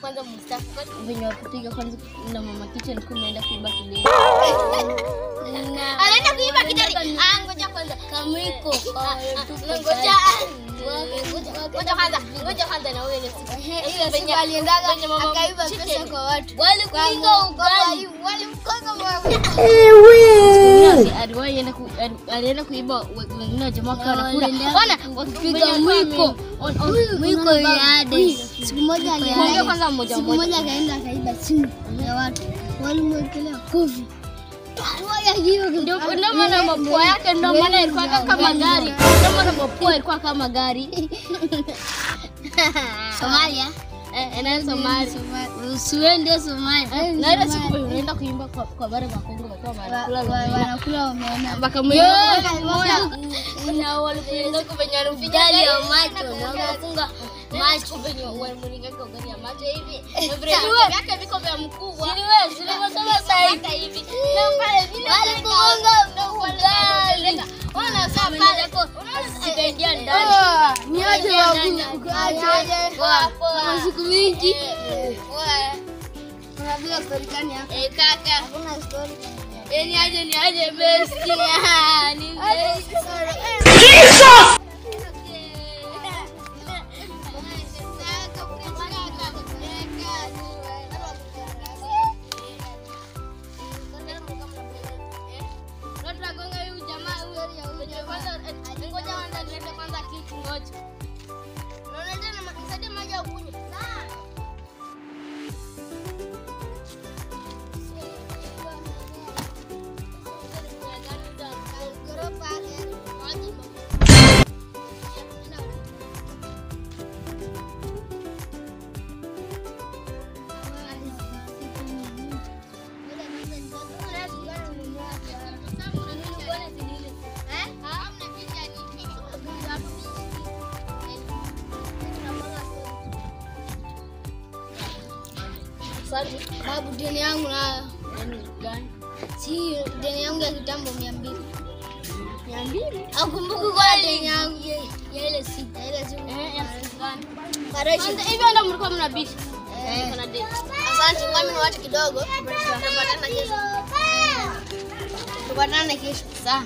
kwanza mstafu venye wakupiga kwanza na mama kitchen kunaenda kuiba kideri. Anaenda kuiba kideri. Ah, ngoja kwanza. Kamwiko. Ngoja. Ngoja kwanza. Ngoja kwanza na wewe Ile siku aliendaga akaiba pesa kwa watu. Walikuiga ugali. Walimkoga Aliwahi enda ku- ali- alienda kuiba we- wengine wa jamaa wakawa wanakula. walienda Ona, wakipiga mwiko. On- on- mwiko yade. Siku moja Kuongea alienda kwanza mmoja siku mmoja. moja akaenda akaiba simu ya watu. Walimwekelea kofi. Moja hiyo Ndio ndio maana mapua yake ndio maana ilikuwa kama gari. Ndio maana mapua ilikuwa kama gari. Somalia. Eh, ena Somali. Usiende Somalia. Na ile siku unaenda kuimba kwa kwa bare makongo kwa wanakula lumena. wanakula wameona. Mpaka mwenyewe Yo, na walikuwa kwenye ugali ya macho na wakafunga macho kwenye walimringa kwa ugali ya macho hivi. Na vile vyake viko vya mkubwa. Sini wewe, sini wasema sasa hivi. Na pale vile Walifunga na ugali. Ona sasa pale hapo. Sikaingia ndani. Niaje wabu. Aje. Kwa siku mingi. Unapiga story gani hapa? Eh kaka. Hakuna story. Eh ni aje ni aje besti. Ah, Ni besti. Tunagonga huyu jamaa huyu mwenye kwanza eh, ngoja kwanza nilete kwanza kitu ngoja. Unaona tena nisaidie maji ya kunywa. Babu, deni yangu nayo. Si deni yangu ya kitambo mia mbili. Akumbuki kwa deni yangu ya ya ile siku. Ya ile siku. Mareshi. Hivyo ndo mlikuwa mnabisha. Eh. Kuna date. Asante, ngami ni watu kidogo. Tupatana kesho. Tupatana kesho. Sawa.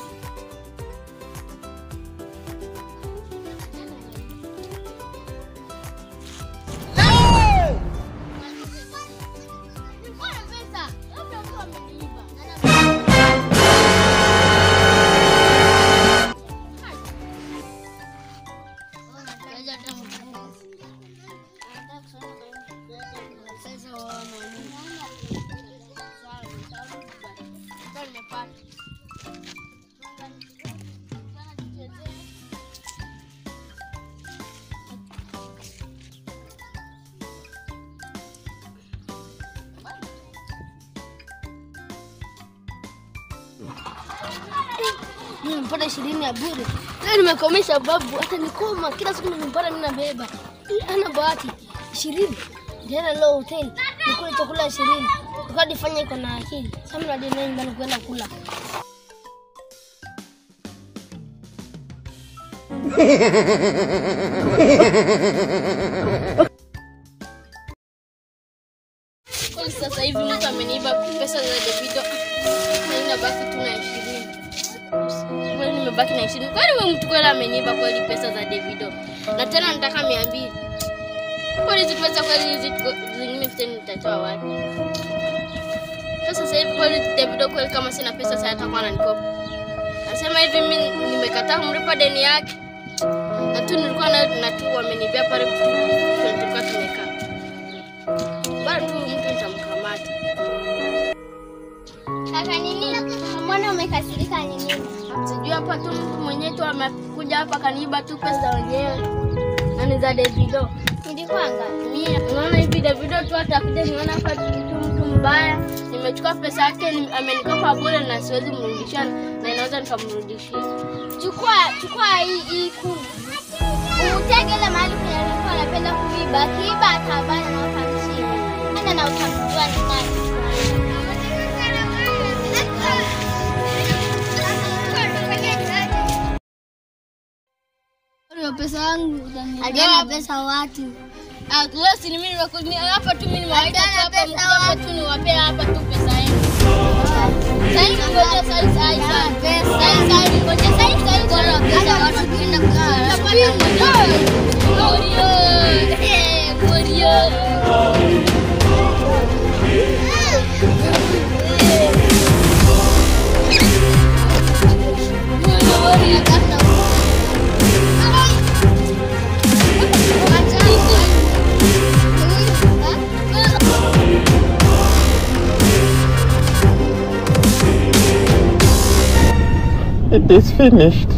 Nimepata ishirini ya bure. Leo nimekomesha babu, hata nikoma kila siku nimepata mimi nabeba. Ana bahati ishirini. Ndio leo hoteli nikule chakula ishirini. Ukadi fanya iko na akili. Sasa mimi ndio nyumbani kwenda kula. Kwani sasa hivi mtu ameniiba pesa za Davido. Naenda baki tu na ishirini. Kwani nimebaki na ishirini. Kwani wewe mtu kweli ameniiba kweli pesa za Davido? Na tena nataka mia mbili. Kwani hizi pesa kweli hizi tuko- zingine fifty nitatoa wapi? Sasa sasa hivi kweli Davido kweli kama sina pesa sasa atakuwa ananikopa. Nasema hivi mimi nimekataa kumlipa deni yake. Na tu nilikuwa na na tu wamenibia pale tulikuwa tumekaa. Bado tu mtu nitamkamata. Kaka nini? Mbona umekasirika nini? Sijui hapa tu mtu mwenyewe tu amekuja hapa kaniiba tu pesa wenyewe. Na ni za Davido. Nilikuwa Mimi unaona hivi Davido tu atakuja niona hapa tu mtu mtu mbaya. Nimechukua pesa yake ni- amenikopa bure na siwezi mrudishia na inaweza nikamrudishia. Chukua chukua hii hii kuu. Utege ile mahali penye alikuwa anapenda kuiba. Akiiba atabana na utamshika. Ana na utamjua ni nani. Hiyo pesa yangu aliona pesa watu. Ah, Grace ni mimi nimeko- ni- hapa tu mimi nimewaita tu Achana hapa pesa mkuja hapa wapi? tu niwapee hapa tu pesa yenu. Sasa hivi ngoja sasa hivi sasa hivi. Sasa hivi sasa hivi ngoja sasa hivi sasa hivi ngoja pesa watu tuenda kulala. Morio. Eh, Morio. It is finished.